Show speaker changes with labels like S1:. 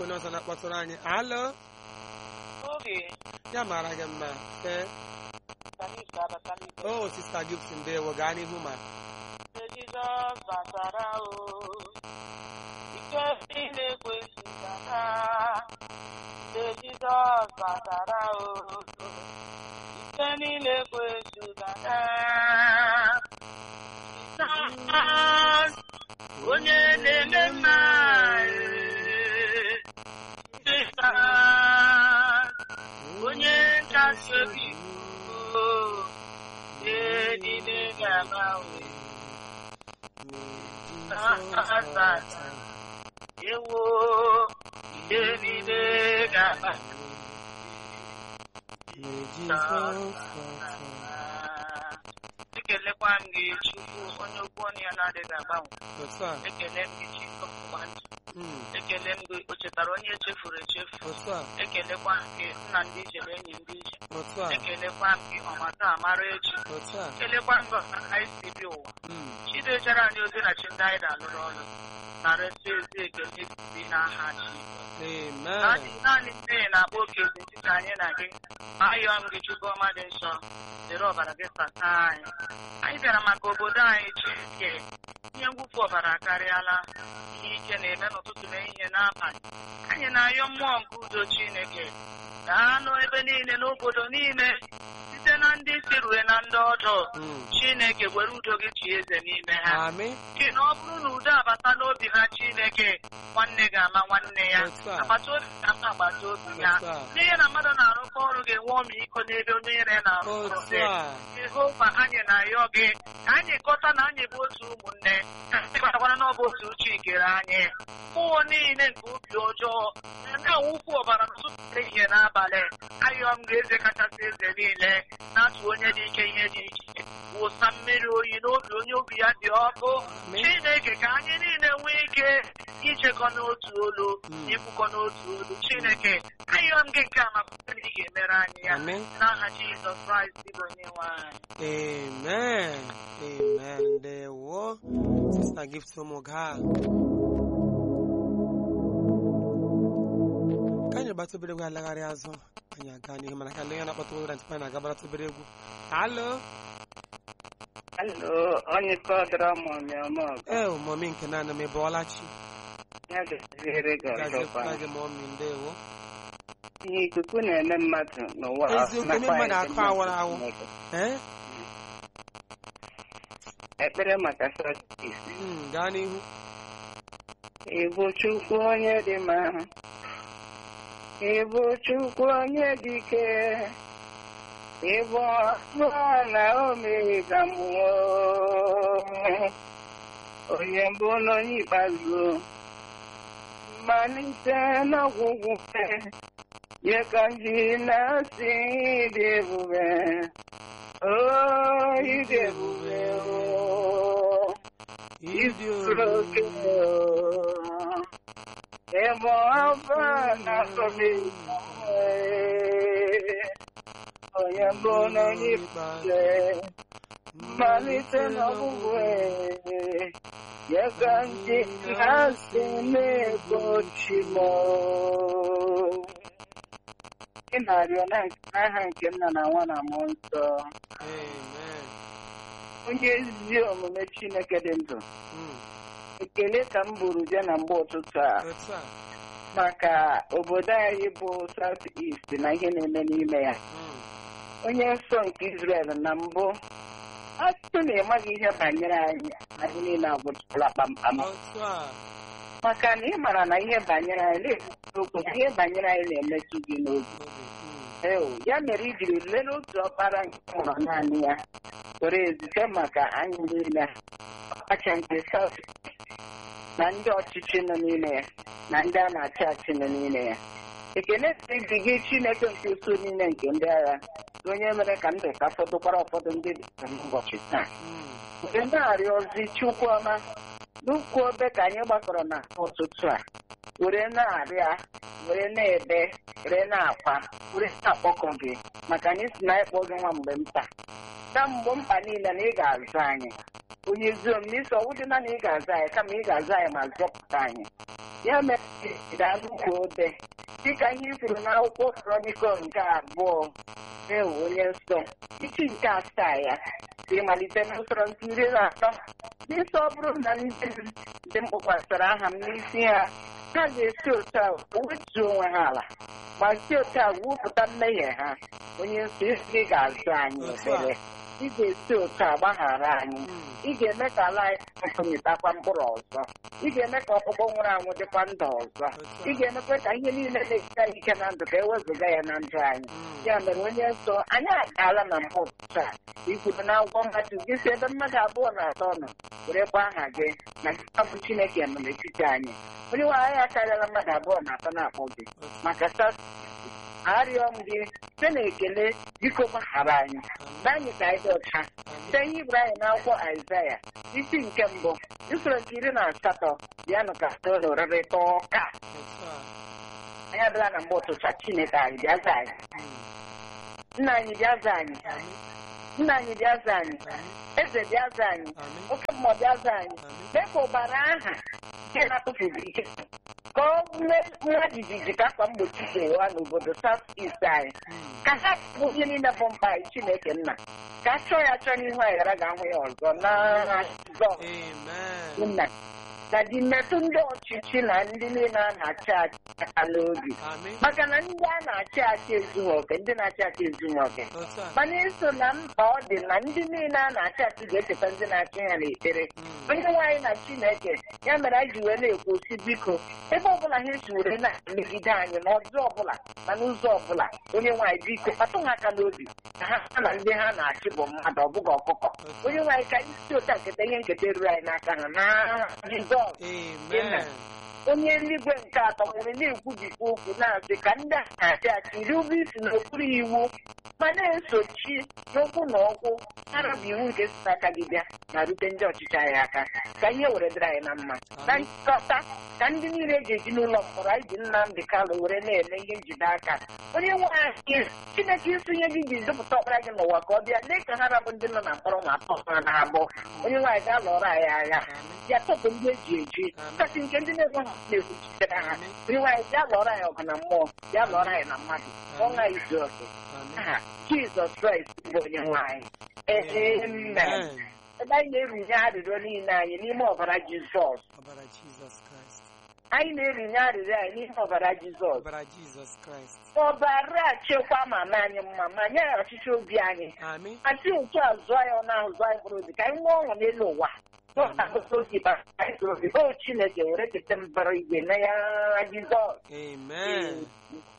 S1: onye ọzọ na-akpọtụrụ anyị alo
S2: Oge
S1: ya mara gị mma ee
S2: Salis ga-abata n'ime
S1: o sista Gibson ndewo gaa n'ihu ma
S2: Mgbe Jizọs batara o ike niile kwesịrị Mgbe Jizọs batara o ike niile kwesịrị Jizọs onye na-eme mma Jizọs onye nkasi obi o ihe niile ga-agbanwe ewo ihe niile ga-agbanwe ekelekwa m gị chukwu onye okwu ọnụ ya na-adịghị agbanwe
S1: otu a
S2: ekele m gị chikọpụwa ndụ
S1: mm,
S2: ekele m gị o chetara onye echefuru echefu
S1: otu a
S2: ekelekwa m gị nna ndị ije na enyi ndị ije
S1: otu a
S2: ekelekwa m gị ọmata amara echi
S1: otu a
S2: ekelekwa m gị ọsa anyị si bi ụwa
S1: mm,
S2: chidejere anyị ozi na chi ndị anyị na-alụrụ ọrụ narịsị ezi ekele si n'aha chi
S1: amen
S2: naanị naanị mmehie na-akpọ oke etiti anyị na gị ayọ m gị chukwu ọma dị nsọ dịrị ọbara gị sata anyị anyị bịara maka obodo anyị chineke ihe mwụfu ọbara akarịala ihe ike na-eme n'ụtụtụ na ehihie n'abalị anyị na-ayọ mmụọ nke udo chineke gaa n'ebe niile n'obodo niile site na ndị isi rue na ndị ọdụ
S1: Mm,
S2: chineke were udo gị chi eze n'ime ha
S1: amị
S2: Gị na ọ bụrụ na udo abata n'obi ha Chineke nwanne ga-ama nwanne ya
S1: Otu a.
S2: agbata obi ga-ama agbata obi ya
S1: Otu a.
S2: n'ihe na mmadụ na-arụkọ ọrụ ga-enwe ọmịiko n'ebe onye nyere na-arụ ọrụ
S1: otu
S2: gị
S1: a
S2: Jehova anyị na-ayọ gị ka anyị kọta na anyị bụ otu ụmụnne ka anyị kpatakwana na ọ bụ otu uche ikere anyị mmụọ niile nke obi ọjọọ na-awụfu ọbara n'ụtụtụ ehihie n'abalị ayọ m ga-eze kachasị eze niile na-atụ onye dị ike ihe dị iche wụsa mmiri oyi n'obi onye obi ya dị ọkụ
S1: Amen.
S2: Chineke ka anyị niile nwee ike ichekọ n'otu olu
S1: Mm.
S2: ikwukọ n'otu olu Chineke ayọ m gị nke a maka na ị ga-emere anyị ya
S1: Amen.
S2: n'aha Jizọs Kraịst bụ onye nwe anyị
S1: amen amen ndewo sista Gibson ụmụ gaa ka anyị gbata obere egwu alagharị azụ anyị aga n'ihu mana ka ndị ya na-akpọta ụra ntịpa na agabata obere egwu alo
S3: Alo, onye kọdara mọmị ọmọgọ
S1: ee mọmi nke naanị m ịbọọla chi
S3: ya gaziere gị ọzọkwa
S1: gazipụta gị mọmi ndewo
S3: ihe ikuku na-eme mmadụ n'ụwa
S1: Eziokwu, eme
S3: nakwa
S1: mmadụ
S3: ndị
S1: akụ
S3: mmadụ
S1: awara awụ.
S3: Chineke.
S1: ee
S3: ekpere maka sọtis
S1: Mm, gaa n'ihu
S3: ịbụ chukwu onye dị mma ịbụ chukwu onye dị ike ịbụ ọnụ na omega mmụọ onye mbụ na onye ikpeazụ mmalite n'ọgwụgwụ ye ka m ji na-asị dị ebube o ịdị ebube o
S1: ịdị
S3: Izuoke ebe ọba na-asọbe onye mbụ na onye ikpeazụ mmalite n'ọgwụgwụ ya ka ndị na-asị na-egbochi m ị na-arịọ n'aha nke nna na nwa na mmụọ nsọ
S1: amen
S3: onye ezi omume Chineke dị ndụ
S1: Mm,
S3: ekele ka m buru bịa na mgbe ụtụtụ a
S1: otu a
S3: maka obodo anyị bụ South East na ihe na-eme n'ime ya
S1: Mm,
S3: onye nsọ nke Israel na mbụ asụsụ na ịmaghị ihe banyere anyị anyị niile agwụtụla kpamkpam
S1: otu a
S3: maka na ị mara na ihe banyere anyị na-ekwusi okwu na ihe banyere anyị na-emetụ gị n'obi
S1: obi, mm,
S3: Eo, ya mere i jiri lelee otu ọkpara nke mụrụ naanị ya were ezute maka anyị niile ọkacha nke South na ndị ọchịchị nọ n'ime ya na ndị a na-achị achị nọ n'ime ya ekele dị gị Chineke nke uso niile nke ndị agha onye mere ka ndụ ka fọdụkwara ụfọdụ ndị dị ka n'ụbọchị taa
S1: mm,
S3: mgbe na-arịọ ozi Chukwuọma n'ukwu obe ka anyị gbakọrọ na ụtụtụ a were na-arịa were na-ebe were na-akwa were na-akpọkọ gị maka anyị si na ịkpọ gị nwa mgbe mkpa na mgbe mkpa niile na ị ga-azụ anyị onye ezi omume isi ọwụdị na na ị ga-aza anyị kama ị ga-aza anyị ma zọpụta anyị ya mere daalụ ka obe dịka ihe i kwuru n'akwụkwọ krọnikọ nke abụọ ewu onye nsọ isi nke asaa ya si malite n'usoro nke iri na atọ n'isi ọ bụrụ na ndị m ndị m kpọkwasara aha m n'isi ha ha ga-esi otu a wetuo onwe ha ala ma si otu a wupụta mmehie ha onye nsọ isi ga-azụ anyị ekpere ị ga-esi otu a gbaghara anyị ị ga-eme ka ala anyị mịtakwa mkpụrụ ọzọ ị ga-eme ka ọkpụkpọ nwụrụ anwụ dịkwa ndụ ọzọ ị ga-emekwa ka ihe niile na-esite anyị ike na ndụ ka ewezụga ya na ndụ anyị ya mere onye nsọ anyị agaala na mbụ ụtụtụ a ikwuru na akwụkwọ mmadụ gị si ebe mmadụ abụọ na atọ nọ werekwa aha gị na gị bụ chineke nọ n'etiti anyị onye nwe anyị akarịala mmadụ abụọ na atọ na-akpọ gị maka sas arịọ m gị site na ekele biko gbaghara anyị na anyị ka anyị dị ọcha site ihe iburu anyị n'akwụkwọ aịzaya isi nke mbụ usoro nke iri na asatọ ya nụ ka ụlọ rịrịta ụka anyị abịala na mgbe ụtụtụ a, chineke anyị bịa za anyị nna anyị bịa za anyị nna anyị bịa za anyị eze bịa za anyị oke mmụọ bịa za anyị mee ka ụbara aha nke na-atụfughị ike ka ọ mee nwa jijiji ka akwa mgbochi ga-ewa n'obodo South East anyị ka ha bụ ihe niile bụ mkpa anyị Chineke nna ka a chọọ ya chọọ n'ihu anyị ghara ga-ahụ ya ọzọ na Jizọs
S1: Amen.
S3: nna ka dị metụ ndị ọchịchị na ndị niile a na-achị achị aka n'obi
S1: Amen.
S3: maka na ndị a na-achị achị ezughị oke ndị na-achị achị ezughị oke
S1: Otu a.
S3: mana eso na mkpa ọ dị na ndị niile a na-achị achị ga-echeta ndị na-achị ha n'ekpere
S1: Mm.
S3: onye nwaanyị na chineke ya mere anyị ji wee na-ekwu si biko ebe ọbụla ha esi were na-emegide anyị n'ọjọọ ọbụla na n'ụzọ ọbụla onye nwaanyị biko kpatụ ha aka n'obi ka ha ha na ndị ha na-achị bụ mmadụ ọ bụghị ọkụkọ onye nwaanyị ka isi ụta nketa ihe nketa ruru anyị n'aka ha na jizọs
S1: Amen.
S3: onye eluigwe nke atọ nwere na-ekwubikwa okwu na-asị ka ndị a na-achị achị iri ụgwọ isi n'okpuru iwu ma na-esochi n'okwu na okwu arabụ iwu nke si n'aka gị bịa na rute ndị ọchịchị anyị aka ka ihe were dịrị anyị na mma na nkọta ka ndị niile eji eji n'ụlọ mkpọrọ anyị ji Nnamdị Kalụ were na-eme ihe njide aka onye nwe anyị Chineke ịsụnye gị ji zụpụta ọkpara gị n'ụwa ka ọ bịa lee ka ha rabụ ndị nọ na mkpọrọ ma atọ ha na abụọ onye nwaanyị ga lụọrọ anyị agha ya tọpụ ndị eji eji kasị nke ndị na-enweghị na-ekwuchitere ha onye nwaanyị bịa lụọrọ anyị ọgụ na mmụọ bịa lụọrọ anyị na mmadụ ọnwa izu oke
S1: Amen.
S3: aha Jizọs Kraịst bụ onye nwaanyị amen ebe anyị na-erunye arịrịọ niile anyị n'ime ọbara Jizọs
S1: Ọbara Jizọs Kraịst.
S3: anyị na-erunye arịrịọ anyị n'ime ọbara Jizọs
S1: Ọbara Jizọs Kraịst.
S3: ọbara chekwa mama anyị mma ma nye ya ọchịchị obi anyị
S1: Amen.
S3: asị otu a zụọ ya ọnụ ahụ zụọ anyị mkpụrụ obi ka anyị nwee ọṅụ n'elu ụwa n'ọnọdụ obi bara anyị obi o Chineke were kete mbara igwe na ya Jizọs
S1: Amen.